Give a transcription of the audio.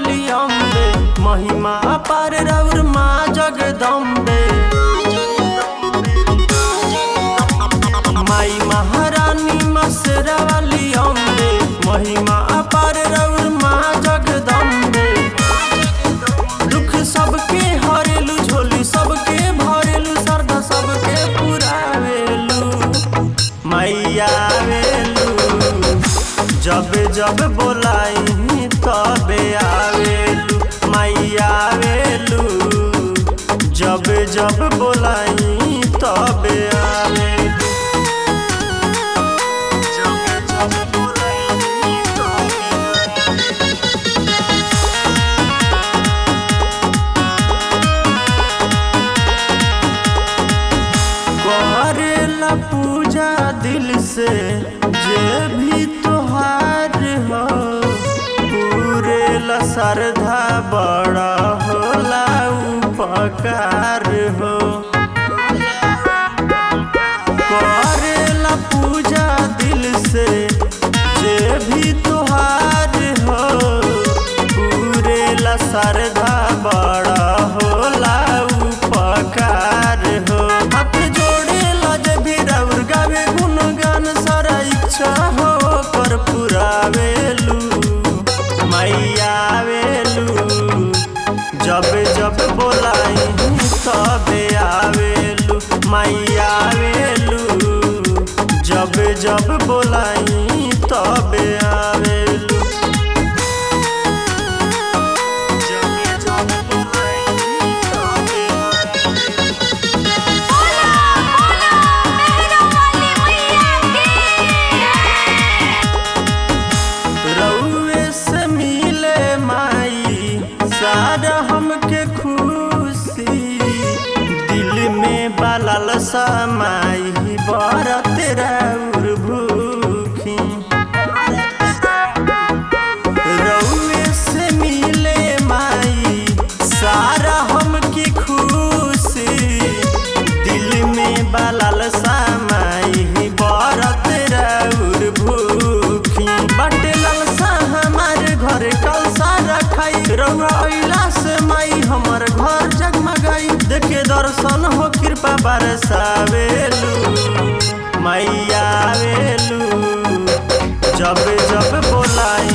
वाली अम्बे महिमा अपार रौर माँ जगदम्बे माई महारानी मसरा वाली अम्बे महिमा अपार रौर माँ जगदम्बे दुख सबके हरेलू झोली सबके भरेलू श्रद्धा सबके पुरावेलू मैया वेलू जब जब बोलाई तबे आवेलू मैया वेलू जब जब बोलाई तबे आवेलू जब जब बोलाई तबे आवेलू करेला पूजा दिल से जे भी तोहार हो पूरेला श्रद्धा बड़ा होला उपकार हो करेला पूजा दिल से जे भी तोहार हो पूरेला श्रद्धा बड़ा होला उपकार हो हाथ जोड़े लज भी रौर गावे गुणगान सारा इच्छा हो कर पुरावेलू मैया वेलू जब जब बोलाई तबे आवेलू मैया वेलू जब जब बोलाई तबे आवेलू जब जब बोलाई तबे आवेलू बोला बोला मेहरा वाली मैया की रउए से मिले माई सारा हमके खुशी दिल में बलल समाई बरत रउर भूखी रउए से मिले माई सारा हमके खुशी दिल में बलल समाई बरत रउर भूखी बटे ललसा हमारे घर कलसा रखाई रउआ अइला से माई हमर घर जगमगाई देखे दर्शन हो कृपा बरसावेलू मैया वेलू जब जब बोलाई